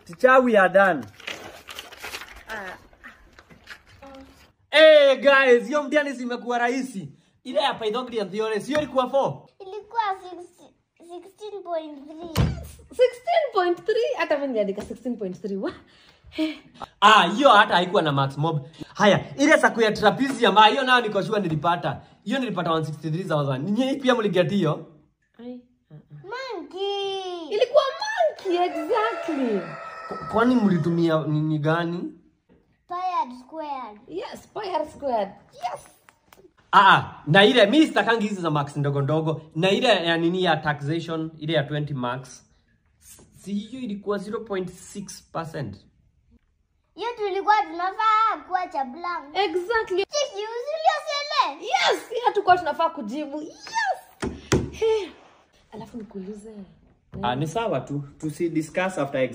Teacher, we are done. Hey guys, hiyo mtihani zimekuwa rahisi. Ile ya Pythagorean theorem sio ilikuwa 4? Ilikuwa 16 16.3. 16.3 hata mimi niliandika 16.3 Wah. Ah, hiyo hata haikuwa na max mob. Haya, ile saku ya trapezium, ah, hiyo nayo niko sure nilipata. Hiyo nilipata 163,000. Ninyi pia mliget hiyo? Ai, Monkey. ilikuwa monkey exactly K- Kwani mlitumia nini gani? Pi squared. yes pi r squared yes Ah, ah, na ile mimi sitakangi hizi za max ndogo ndogo. Na ile ya nini ya taxation, ile ya 20 max. Si hiyo ilikuwa 0.6%. Hiyo tulikuwa tunafaa kuacha blank. exactly Chiki usiliosele. yes hiyo tulikuwa tunafaa kujibu yes Hey. alafu nikuulize Ah, ni sawa tu. Tusi discuss after exam.